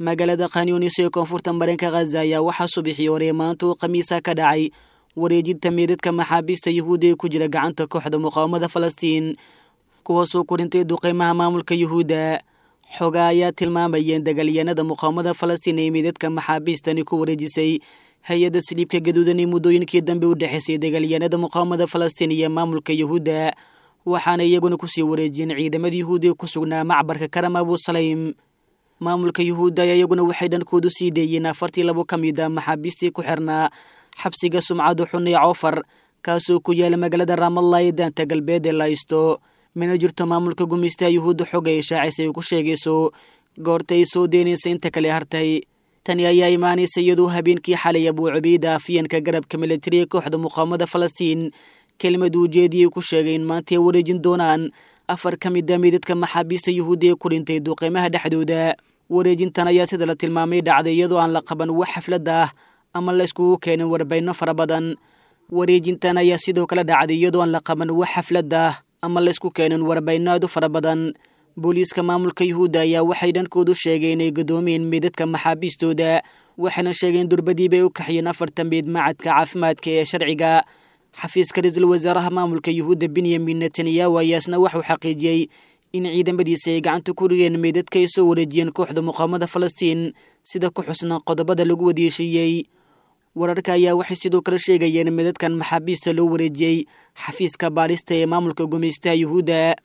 magaalada khanyunis ee koonfurta mareenka khaza ayaa waxaa subixii hore maanta uu khamiisa ka dhacay wareejinta meedadka maxaabiista yuhuudda ee ku jira gacanta kooxda muqaawamada falastiin kuwaasoo korintay duqeymaha maamulka yuhuudda xogaa ayaa tilmaamayeen dagaalyahanada muqaawamada falastiin ee meedadka maxaabiistani ku wareejisay hay-adda siliibka gaduudan ee muddooyinkii dambe u dhexaysay dagaalyahanada muqaawamada falastiin iyo maamulka yuhuudda waxaana iyaguna kusii wareejiyeen ciidamada yuhuudda ee ku sugnaa macbarka karam abusaleym maamulka yuhuudda ayaa iyaguna waxay dhankoodu sii deeyeen afartii labo ka mid a maxaabiistii ku xirnaa xabsiga sumcadu xun ee coofar kaasoo ku yaala magaalada raamalla ee daanta galbeed ee laysto mana jirto maamulka gumaystaha yuhuudda xog ay shaacis ay ku sheegayso goorta ay soo deynaysa inta kale hartay tani ayaa imaanaysa iyadoo habeenkii xalay abuu cubayda afyeenka garabka militariga kooxda muqaawamada falastiin kelmad ujeediyay ku sheegay in maanta ay wareejin doonaan afar ka mid a meydadka maxaabiista yuhuudda ee ku dhintay duqeymaha dhexdooda wareejintan ayaa sida la tilmaamay dhacday iyadoo aan la qaban wax xaflad ah ama la iskugu keenin warbayno fara badan wareejintan ayaa sidoo kale dhacday iyadoo aan la qaban wax xaflad ah ama la isku keenin warbayno aad u fara badan booliiska maamulka yuhuudda ayaa waxay dhankoodu sheegeen inay gadoomeen meydadka maxaabiistooda waxayna sheegeen durbadii bay u kaxiyeen afartan meyd macadka caafimaadka ee sharciga xafiiska ra-iisul wasaaraha maamulka yuhuudda benyamin netanyahu ayaasna waxuu xaqiijiyey in ciidamadiisa ay gacanta ku dhigeen meydadka ay soo wareejiyeen kooxda muqaawamada falastiin sida ku xusna qodobada lagu wadeeshiiyey wararka ayaa waxay sidoo kale sheegayeen meydadkan maxaabiista loo wareejiyey xafiiska baadhista ee maamulka gumaystaha yuhuudda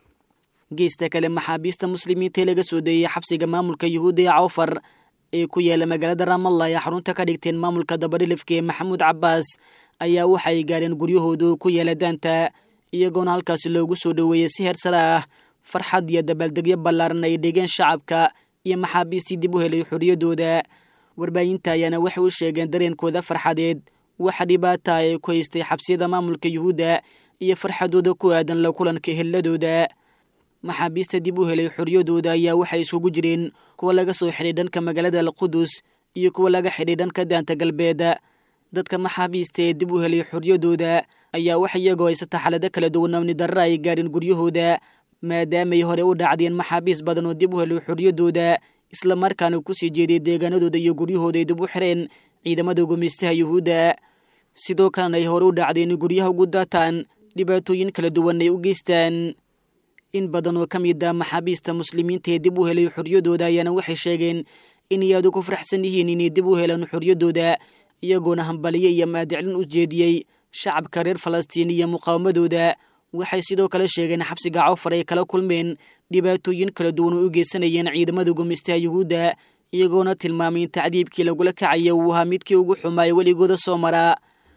geesta kale maxaabiista muslimiinta ee laga soo deeyey xabsiga maamulka yuhuudda ee cawfar ee ku yaala magaalada raamalla ay xarunta ka dhigteen maamulka dabadhilifka ee maxamuud cabbaas ayaa waxa ay gaareen guryahoodu ku yaala daanta iyagoona halkaasi loogu soo dhoweeyey si heersare ah farxad iyo dabaaldegyo ballaaran ay dhigeen shacabka iyo maxaabiistii dib u helay xorriyaddooda warbaahinta ayaana waxay u sheegeen dareenkooda farxadeed waxa dhibaata ay ku haystay xabsiyada maamulka yuhuudda iyo farxadooda ku aadan la kulanka helladooda maxaabiista dib u helay xorriyadooda ayaa waxay isugu jireen kuwa laga soo xidhay dhanka magaalada alqudus iyo kuwa laga xidhay dhanka daanta galbeed dadka maxaabiista ee dib u helay xorriyadooda ayaa wax iyagoo haysata xaalado kala duwan amni darra ay gaadheen guryahooda maadaamay hore u dhacdeen maxaabiis badan oo dib u helay xorriyadooda islamarkaana kusii jeeday deegaanadooda iyo guryahooda ay dib u xireen ciidamada gumaystaha yuhuudda sidoo kalena ay hore u dhacdeen guryaha ugu daataan dhibaatooyin kala duwan ay u geystaan in badan oo ka mid a maxaabiista muslimiinta ee dib u helay xorriyadooda ayaana waxay sheegeen inay aad ugu faraxsan yihiin inay dib u helaan xorriyadooda iyagoona hambaliye iyo maadiclin u jeediyey shacabka reer falastiin iyo muqaawamadooda waxay sidoo kale sheegeen xabsiga cawfar ay kala kulmeen dhibaatooyin kala duwan oo u geysanayeen ciidamada gumaystaha yuhuudda iyagoona tilmaamay in tacdiibkii lagula kacaya uu ahaa midkii ugu xumaaya weligooda soo maraa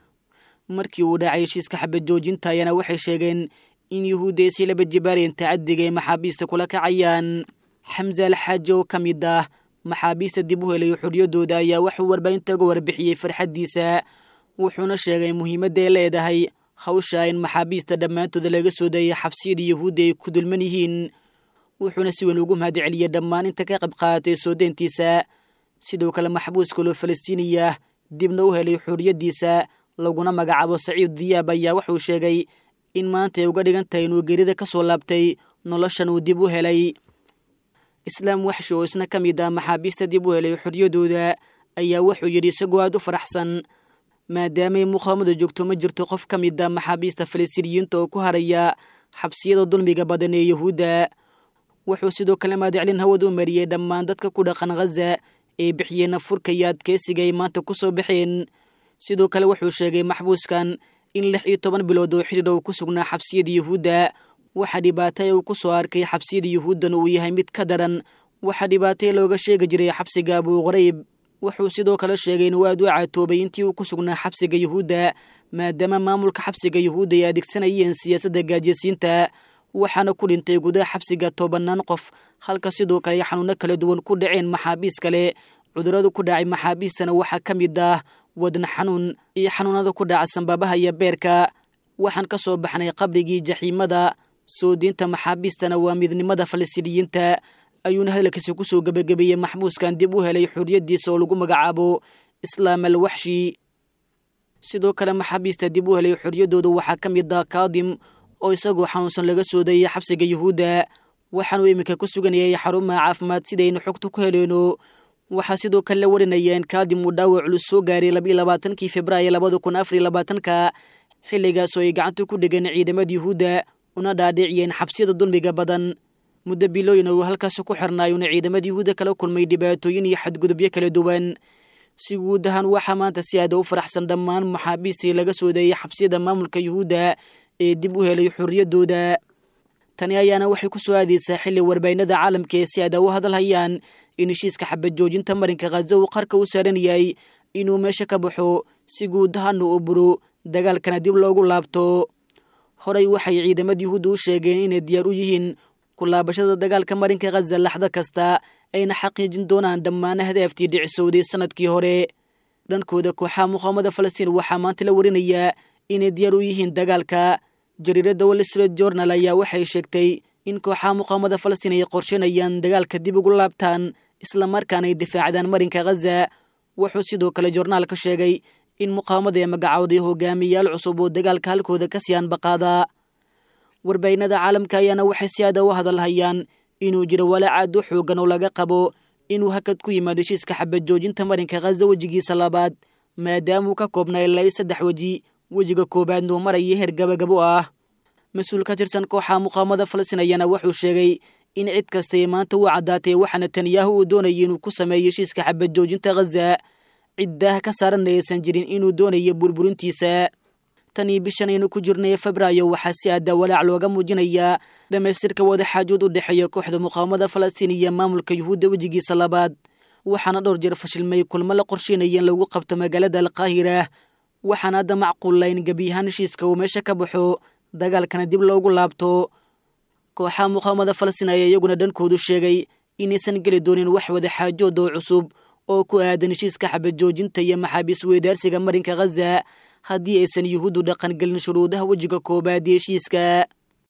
markii uu dhacay heshiiska xabad joojinta ayaana waxay sheegeen in yuhuudda ay si laba jibaareen tacadiga ay maxaabiista kula kacayaan xamse alxaaji oo ka mid ah maxaabiista dib u helay xorriyadooda ayaa waxuu warbaahinta uga warbixiyey farxaddiisa wuxuuna sheegay muhiimadda ay leedahay hawsha in maxaabiista dhammaantooda laga soo dayay xabsiyada yuhuudda ay ku dulman yihiin wuxuuna si weyn ugu mahad celiyey dhammaan inta ka qayb qaadatay soo deyntiisa sidoo kale maxbuus kaloo falastiiniya dibna u helay xorriyaddiisa laguna magacaabo saciid diyaab ayaa wuxuu sheegay in maanta ay uga dhigan tahay inuu geerida ka soo laabtay noloshan uu dib u helay islaam waxshi oo isna ka mid ah maxaabiista dib u helay xorriyadooda ayaa wuxuu yidhi isagoo aad u faraxsan maadaamay muqaawamada joogto ma jirto qof ka mid a maxaabiista falastiiniyiinta oo ku haraya xabsiyada dulmiga badan ee yuhuudda wuxuu sidoo kale maadiclin hawada u mariyey dhammaan dadka ku dhaqan khaza ee bixiyeen furka iyo adkeysiga ay maanta ku soo baxeen sidoo kale wuxuu sheegay maxbuuskan in lix iyo toban bilood oo xidhiir uu ku sugnaa xabsiyada yuhuudda waxa dhibaatay uu ku soo arkay xabsiyada yuhuuddan uu yahay mid ka daran waxa dhibaatay looga sheegi jiray xabsiga abuu qarayb wuxuu sidoo kale sheegay inuu aad u caatoobay intii uu ku sugnaa xabsiga yuhuudda maadaama maamulka xabsiga yuhuudda ay adeegsanayeen siyaasadda gaajiysiinta waxaana ku dhintay gudaha xabsiga tobanaan qof halka sidoo kale ay xanuuno kala duwan ku dhaceen maxaabiis kale cudurradu ku dhacay maxaabiistana waxaa ka mid ah wadna xanuun iyo xanuunada ku dhaca sanbaabaha iyo beerka waxaan ka soo baxnay qabrigii jaxiimada soo diinta maxaabiistana waa midnimada falastiiniyiinta ayuuna hadalkiisa ku soo gebagabeeyey maxbuuskan dib u helay xorriyaddiisa oo lagu magacaabo islaam al waxshi sidoo kale maxaabiista dib u helay xorriyaddooda waxaa ka mid ah kaadim oo isagoo xanuunsan laga soo dayay xabsiga yuhuudda waxaanuu iminka ku suganayay xarumaha caafimaad sidaynu xogta ku heleyno waxaa sidoo kale la warinaya in kaadim uu dhaawac culus soo gaaray labiiyo labaatankii februaayo labada kun afariyo labaatanka xilligaasoo ay gacanta ku dhegeen ciidamada yuhuudda una dhaadhiciyeen xabsiyada dulmiga badan muddo bilooyin uu halkaasi ku xirnaayuuna ciidamada yuhuudda kala kulmay dhibaatooyin iyo xadgudubyo kala duwan si guud ahaan waxaa maanta si aada u faraxsan dhammaan maxaabiistii laga soo deeyay xabsiyada maamulka yuhuudda ee dib u helay xorriyaddooda tani ayaana waxay ku soo aadaysaa xilli warbaynada caalamka ee si aada u hadalhayaan in heshiiska xabad joojinta marinka khaza uu qarka u saaran yahay inuu meesha ka baxo si guud ahaana uu buro dagaalkana dib loogu laabto horey waxay ciidamada yuhuudda u sheegeen inay diyaar u yihiin kulaabashada dagaalka marinka khaza laxdo kasta ayna xaqiijin doonaan dhammaan hadaaftii dhicisowday sanadkii hore dhankooda kooxaha muqaamada falastiin waxaa maanta la warinayaa inay diyaar u yihiin dagaalka jariiradda wall street journal ayaa waxay sheegtay in kooxaha muqaamada falastiin ay qorsheynayaan dagaalka dib ugu laabtaan islamarkaana ay difaacdaan marinka khaza wuxuu sidoo kale joornaalka sheegay in muqaamada ee magacowday hogaamiyayaal cusub oo dagaalka halkooda ka sii anbaqaada warbaynada caalamka ayaana waxay si aada u hadalhayaan inuu jiro walaacaad u xoogan oo laga qabo inuu hakad ku yimaado heshiiska xabad joojinta marinka khaza wejigiisa labaad maadaamauu ka koobnaa ilaa saddex weji wejiga koowaadna uu maraya heer gabagabo ah mas-uul ka tirsan kooxa muqaamada falastiin ayaana wuxuu sheegay in cid kastay maanta uu caddaatay waxa netanyahu uu doonayay inuu ku sameeyo heshiiska xabad joojinta khaza ciddaah ka saaranna aysan jirin inuu doonayo burburintiisa tanii bishan aynu ku jirnay febraayo waxaa si aada walaac looga muujinayaa dhammaystirka wadaxaajood u dhexeeya kooxda muqaamada falastiin iyo maamulka yuhuudda wejigiisa labaad waxaana dhowr jeer fashilmay kulmo la qorsheynaya in lagu qabto magaalada alqaahira waxaana hadda macquulla in gebiyahaan heshiiska uu meesha ka baxo dagaalkana dib loogu laabto kooxaha muqaamada falastiin ayaa iyaguna dhankoodu sheegay inaysan geli doonin wax wadaxaajood oo cusub oo ku aadan heshiiska xabad joojinta iyo maxaabiis weydaarsiga marinka khaza haddii aysan yuhuuddu dhaqangelin shuruudaha wejiga koowaad iyo heshiiska